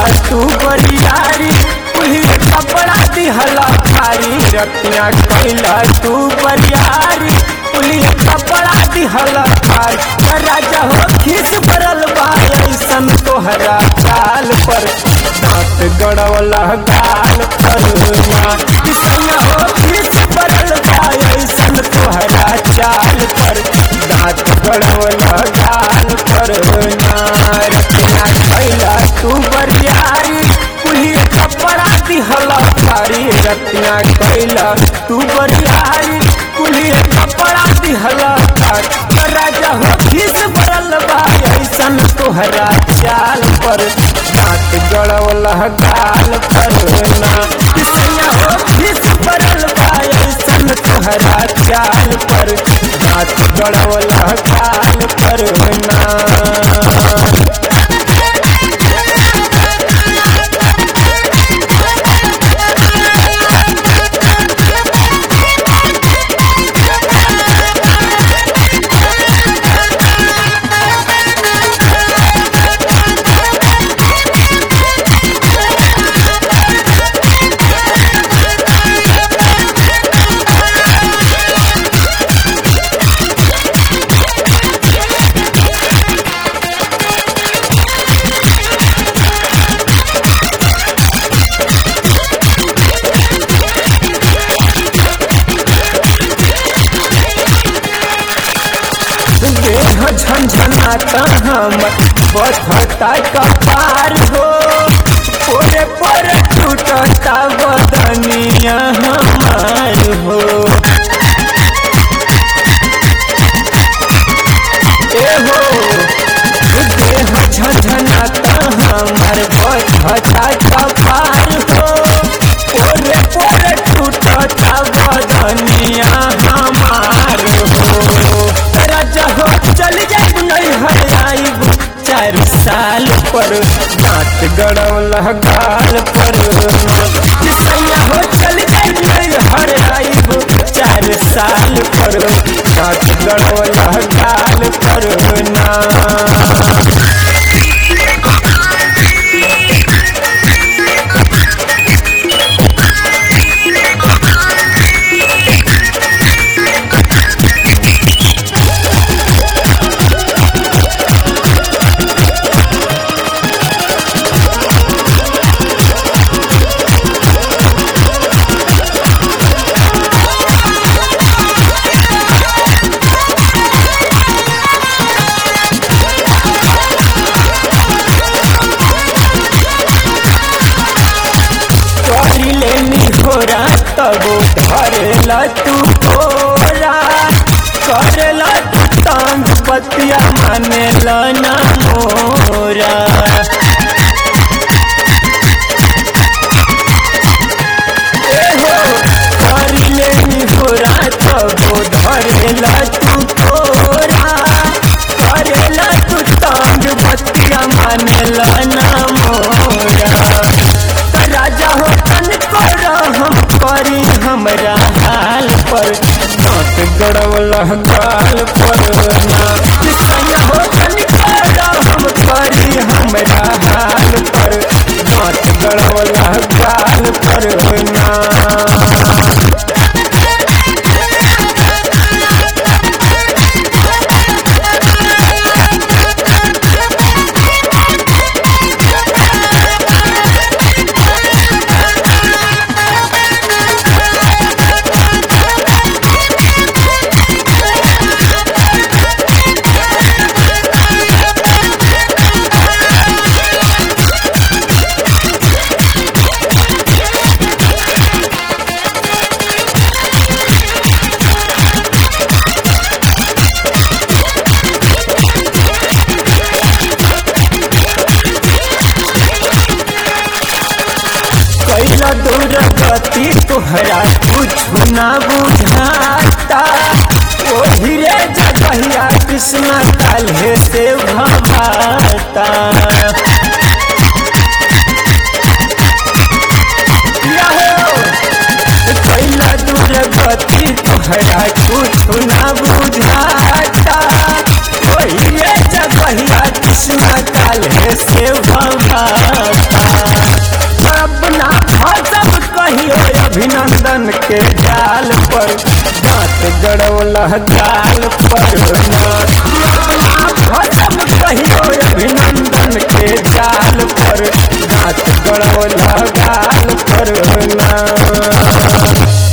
तू बरियारी कुली कपड़ा दिहला भारी रतिया कैला तू बरियारी कुली कपड़ा दिहला भारी राजा हो खीस भरल बा ऐसन तोहरा चाल पर दांत गड़वला गाल पर ना किसैया हो खीस भरल बा ऐसन तोहरा चाल पर दांत गड़वला गाल पर ना रतिया कैला तू बरियारी कुली कपड़ा दिहला भारी रतिया कैला तू बरियारी कुली कपड़ा दिहला भारी राजा हो खीस भरल बा ऐसन तोहरा चाल पर दांत गड़वला गाल पर ना किसैया हो खीस भरल बा ऐसन तोहरा चाल पर दांत गड़वला गाल पर ना देह झंझनाता हमर बधता कपार हो पोरे पर टूटता बदनिया हमार हो ए हो देह झंझनाता हमर बधता कपार हो पोरे पर टूटता बदनिया हमार हो राजा हो चल जाइब नहीं हर आइब चार साल पर दांत गड़ौल गाल पर किसैया हो चल जाइब नहीं हर आइब चार साल पर दांत गड़ौल गाल पर ना करिले निहोरा तबो धरेला तू तोरा करेला तू तांग पतिया मानेला ना मोरा ए हो करिले निहोरा तबो धरेला तू तोरा करेला तू तांग पतिया मानेला ना मोरा राजा हो तन कर हम करी हमरा हाल पर दांत गड़वल गाल पर ना किसैया हो तन कर हम करी हमरा हाल पर दांत गड़वल गाल पर ना कैला दूर गति तोहरा कुछ ना बुझाता ओ धीरे जगहिया कृष्णा काल्हे से भवाता यहो, कैला दूर गति तोहरा कुछ ना बुझाता ओहिए जगहिया कृष्णा काल्हे से भवाता अभिनंदन के जाल पर दांत गड़ौला गाल पर ना हरदम कहियो अभिनंदन के जाल पर दांत गड़ौला गाल पर ना